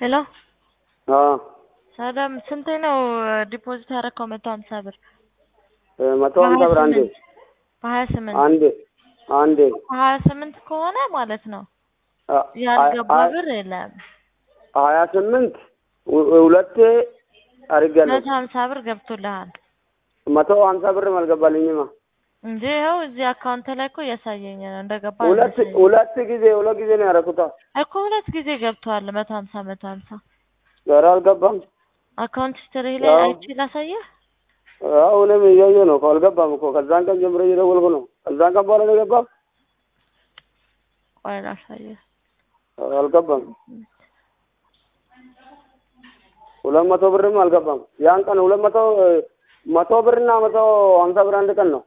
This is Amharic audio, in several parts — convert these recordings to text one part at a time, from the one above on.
ሄሎ አዎ ሰላም ስንቴ ነው ዲፖዚት ያደረከው? መቶ ሀምሳ ብር መቶ ሀምሳ ብር አንዴ በሀያ ስምንት አንዴ አንዴ ሀያ ስምንት ከሆነ ማለት ነው አ- ያልገባ አ- ብር የለም። ሀያ ስምንት ሁ- ሁለቴ አድርጌያለሁ። መቶ ሀምሳ ብር ገብቶልሃል መቶ ሀምሳ ብርም አልገባልኝማ። እንጂ ይኸው እዚህ አካውንት ላይ እኮ እያሳየኝ ነው እንደገባ ሁለት አልመሰለኝም። ሁለት ጊዜ ሁለት ጊዜ ነው ያደረኩት። እኮ ሁለት ጊዜ ገብተዋል። መቶ ሀምሳ መቶ ሀምሳ ኧረ አልገባም። አካውንት ሂስትሪ ላይ አዎ። አይቼ ላሳየህ። አሁንም እያየሁ ነው እኮ አልገባም እኮ ከዛን ቀን ጀምሮ እየደወልኩ ነው። ከዛን ቀን በኋላ ነው የገባም። ቆይ ላሳየህ። አልገባም። ሁለት መቶ ብርም አልገባም። ያን ቀን ሁለት መቶ መቶ ብርና መቶ ሀምሳ ብር አንድ ቀን ነው።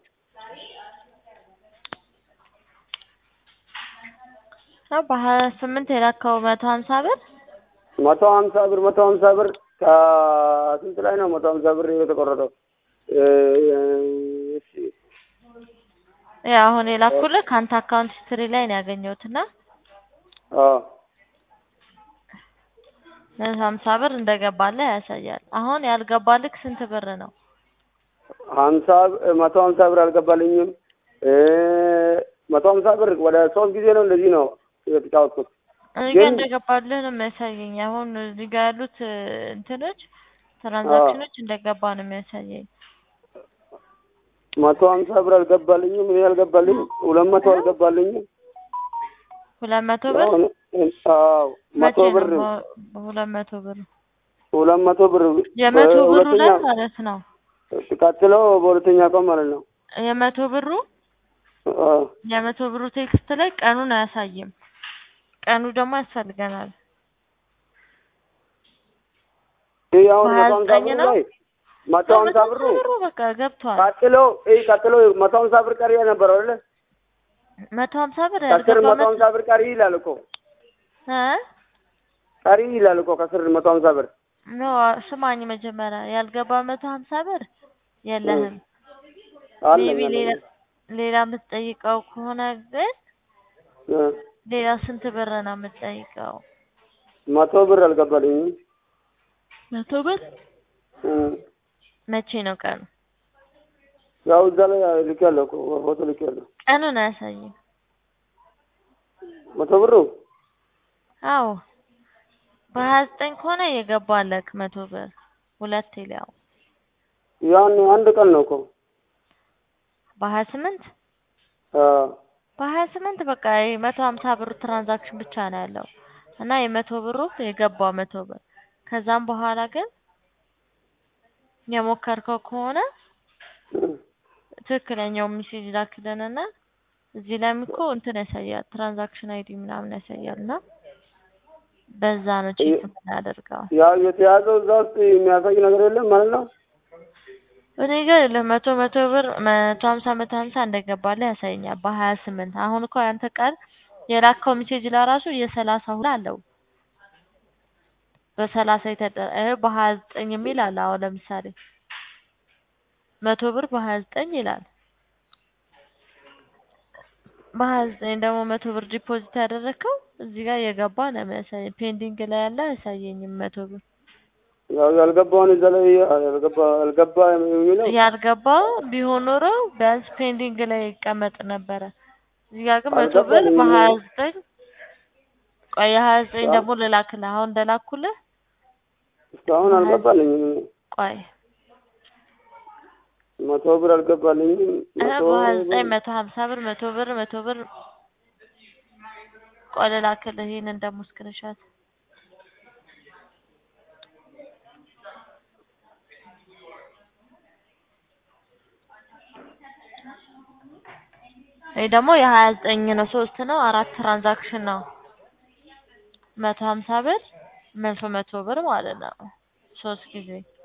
አዎ፣ በሀያ ስምንት የላከው መቶ ሀምሳ ብር መቶ ሀምሳ ብር መቶ ሀምሳ ብር ከስንት ላይ ነው መቶ ሀምሳ ብር የተቆረጠው? እ- እሺ ያው አሁን የላኩልህ ከአንተ አካውንት ሂስትሪ ላይ ነው ያገኘሁት እና አዎ መቶ ሀምሳ ብር እንደገባልህ ያሳያል። አሁን ያልገባልህ ስንት ብር ነው? ሀምሳ መቶ ሀምሳ ብር አልገባልኝም። እ መቶ ሀምሳ ብር ወደ ሶስት ጊዜ ነው እንደዚህ ነው የተጫወትኩት። እኔ ጋር ግን- እንደገባልህ ነው የሚያሳየኝ። አሁን እዚህ ጋር ያሉት እ፣ እንትኖች ትራንዛክሽኖች እንደገባ ነው የሚያሳየኝ። መቶ ሀምሳ ብር አልገባልኝም። እኔ አልገባልኝ ሁለት መቶ አልገባልኝም። ሁለት መቶ ብር አሁን አዎ መቶ መቼ ብር ነው በ- ሁለት መቶ ብር ሁለት መቶ ብር የመቶ ብሩ በሁለተኛ ላይ ማለት ነው። ቀጥሎ በሁለተኛ ቀን ማለት ነው። የመቶ ብሩ አዎ የመቶ ብሩ ቴክስት ላይ ቀኑን አያሳይም። ቀኑ ደግሞ ያስፈልገናል። ይህ አሁን በሀያ መቶ ሀምሳ ዘጠኝ ብር ነው? ላይ መቶ ሀምሳ ብሩ ብሩ በቃ ገብቷል። ቀጥሎ ይህ ቀጥሎ መቶ ሀምሳ ብር ቀሪ ነበረው አይደለ? መቶ ሀምሳ ብር ከስር ያልገባ መቶ ሀምሳ ብር ቀሪ ይላል እኮ እ ቀሪ ይላል እኮ ከስር መቶ ሀምሳ ብር ኖ ስማኝ፣ መጀመሪያ ያልገባ መቶ ሀምሳ ብር የለህም። አለኝ ሜቢ አለኝ። ሌላ ሌላ የምትጠይቀው ከሆነ ግን እ ሌላ ስንት ብር ነው የምትጠይቀው? መቶ ብር አልገባልኝም። መቶ ብር እ መቼ ነው ቀኑ? ያው እዛ ላይ ልኬያለሁ እኮ ፎቶ ልኬያለሁ። ቀኑን አያሳይም። መቶ ብሩ አዎ በሀያ ዘጠኝ ከሆነ የገባለክ መቶ ብር ሁለት ሊያው ያን አንድ ቀን ነው እኮ በሀያ ስምንት አዎ በሀያ ስምንት በቃ የመቶ ሀምሳ ብሩ ትራንዛክሽን ብቻ ነው ያለው እና የመቶ ብሩ የገባው መቶ ብር ከዛም በኋላ ግን የሞከርከው ከሆነ እ ትክክለኛው ሜሴጅ ላክልንና እዚህ ላይም እኮ እንትን ያሳያል ትራንዛክሽን አይዲ ምናምን ያሳያል እና በዛ ነው ቼክ የምናደርገው። ያው የተያዘው እዛ ውስጥ የሚያሳይ ነገር የለም ማለት ነው። እኔ ጋር የለም መቶ መቶ ብር መቶ ሀምሳ መቶ ሀምሳ እንደገባልህ ያሳየኛል በሀያ ስምንት አሁን እኮ ያንተ ቃል የላከው ሜሴጅ ለራሱ የሰላሳ ሁላ አለው በሰላሳ የተደ እ በሀያ ዘጠኝ የሚል አለ። አሁን ለምሳሌ መቶ ብር በሀያ ዘጠኝ ይላል። በሀያ ዘጠኝ ደግሞ መቶ ብር ዲፖዚት ያደረግከው እዚህ ጋር የገባ ነው የሚያሳየኝ። ፔንዲንግ ላይ ያለ አያሳየኝም መቶ ብር ያው ያልገባውን እዛ ላይ ያልገባ ያልገባ የሚለው ያልገባ ቢሆን ኖሮ ቢያንስ ፔንዲንግ ላይ ይቀመጥ ነበረ። እዚህ ጋር ግን መቶ ብር አልገባኝም። በሀያ ዘጠኝ ቆይ የሀያ ዘጠኝ ደግሞ ልላክልህ አሁን እንደላኩልህ እስካሁን አልገባልኝም። ቆይ መቶ ብር አልገባልኝም። እ መቶ በሀያ ዘጠኝ ብር መቶ ሀምሳ ብር መቶ ብር መቶ ብር ቆይ ልላክልህ ይሄንን ደግሞ ስክሪንሾት ይሄ ደግሞ የሀያ ዘጠኝ ነው ሶስት ነው አራት ትራንዛክሽን ነው መቶ ሀምሳ ብር መቶ መቶ ብር ማለት ነው ሶስት ጊዜ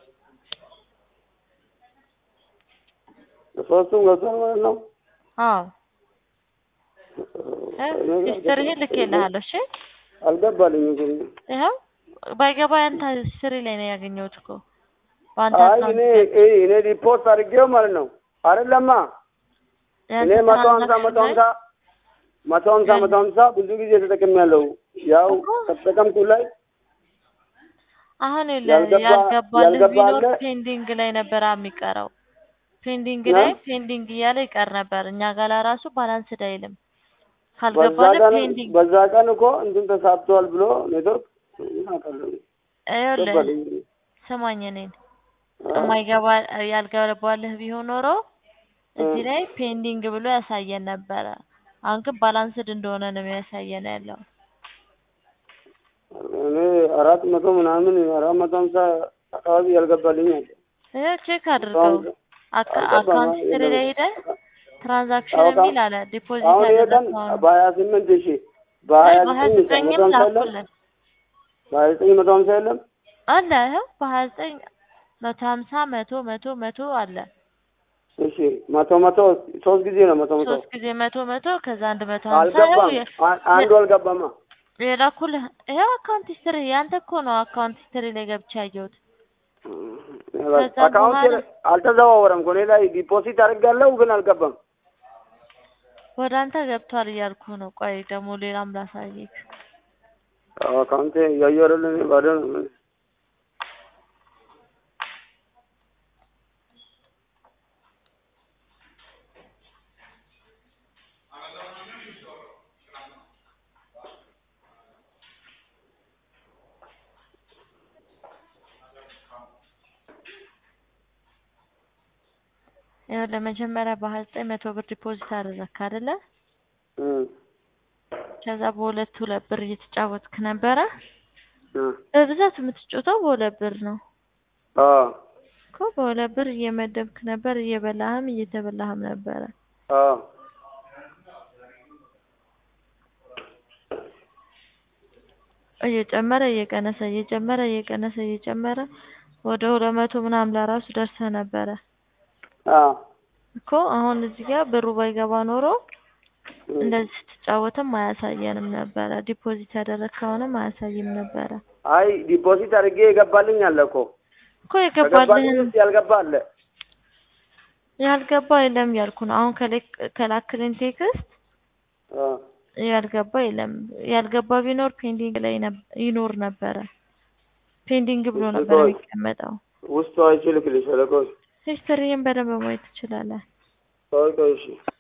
ሶስቱም ገብቷል ማለት ነው። አዎ እ ሂስትሪህን ልኬልሃለሁ እሺ አልገባልኝም ግን ይኸው ባይገባ ያንተ ሂስትሪ ላይ ነው ያገኘሁት እኮ በአንተ አይ አካውንት እኔ እኔ እኔ ሪፖርት አድርጌው ማለት ነው አይደለማ እኔ ያንተ መቶ ሀምሳ ትራንዛክሽን መቶ ላይ ሀምሳ መቶ ሀምሳ መቶ ሀምሳ ብዙ ጊዜ ተጠቅሜያለሁ። ያው ከተጠቀምኩ ላይ አሁን ያልገባ- ያልገባልህ ያልገባ ቢኖር አለ? ፔንዲንግ ላይ ነበር የሚቀረው። ፔንዲንግ እ? ላይ ፔንዲንግ እያለ ይቀር ነበር። እኛ ጋር ለራሱ ባላንስድ አይልም። በዛ ካልገባልህ ቀን ፔንዲንግ በዛ ቀን እኮ እንትን ተሳብተዋል ብሎ ኔትወርክ ምን አውቃለሁ ይኸውልህ ገባልኝ ስማኝ እኔን አ? የማይገባ ያልገባልህ ቢሆን ኖሮ እዚህ እ። ላይ ፔንዲንግ ብሎ ያሳየን ነበረ። አሁን ግን ባላንስድ እንደሆነ ነው የሚያሳየን ያለው። እኔ አራት መቶ ምናምን አራት መቶ ሀምሳ አካባቢ ያልገባልኝ አለ። ይኸው ቼክ መቶ አድርገው ሀምሳ አካ- አልገባም። አካውንት ሂስትሪ ላይ ሄደህ ትራንዛክሽን አውቃ- የሚል አለ ዲፖዚት አሁን ይሄ ቀን ያደረግከው በሀያ ስምንት ሺ በሀያ በሀያ ዘጠኝ ዘጠኝም መቶ ሀምሳ የለም ላኩልን በሀያ ዘጠኝ መቶ ሀምሳ የለም አለ ይኸው በሀያ ዘጠኝ መቶ ሀምሳ መቶ መቶ መቶ አለ እሺ መቶ መቶ ሶስት ጊዜ ነው መቶ መቶ ሶስት ጊዜ መቶ መቶ ከዛ አንድ መቶ ሀምሳ ይኸው አልገባም የ- አ- አንዱ አልገባማ የላኩልህ ይኸው አካውንት ሂስትሪ ያንተ እኮ ነው አካውንት ሂስትሪ ላይ ገብቼ ያየሁት ከዛ አካውንት በኋላ አልተዘዋወረም እኮ እኔ ላይ ዲፖዚት አድርጋለሁ ግን አልገባም ወደ አንተ ገብቷል እያልኩ ነው። ቆይ ደግሞ ሌላም ላሳይክ። አካውንቴ እያየሁ አይደለ እኔ ባዶ ነው ይኸው ለመጀመሪያ በሀያ ዘጠኝ መቶ ብር ዲፖዚት አደረግክ አይደለ? እም፣ ከዛ በሁለት ሁለት ብር እየተጫወትክ ነበረ። እ፣ በብዛት የምትጫወተው በሁለት ብር ነው አዎ እኮ በሁለት ብር እየመደብክ ነበር፣ እየበላህም እየተበላህም ነበረ። አዎ እየጨመረ እየቀነሰ እየጨመረ እየቀነሰ እየጨመረ ወደ ሁለት መቶ ምናምን ለራሱ ደርሰህ ነበረ አዎ እኮ። አሁን እዚህ ጋር ብሩ ባይገባ ኖሮ እም፣ እንደዚህ ስትጫወትም አያሳየንም ነበረ። ዲፖዚት ያደረግከውንም አያሳይም ነበረ አይ ዲፖዚት አድርጌ የገባልኝ አለ እኮ እኮ ከገባልኝ የገባልህን ውስጥ ያልገባ አለ ያልገባ የለም ያልኩ ነው። አሁን ከሌክ- ከላክልን ቴክስት አዎ ያልገባ የለም። ያልገባ ቢኖር ፔንዲንግ ላይ ነብ- ይኖር ነበረ። ፔንዲንግ ብሎ ነበር ቆይ የሚቀመጠው። ውስጡ አይችልም ልሽ ቆይ ሂስትሪን በደንብ ማየት ትችላለህ። ቆይ ቆይ እሺ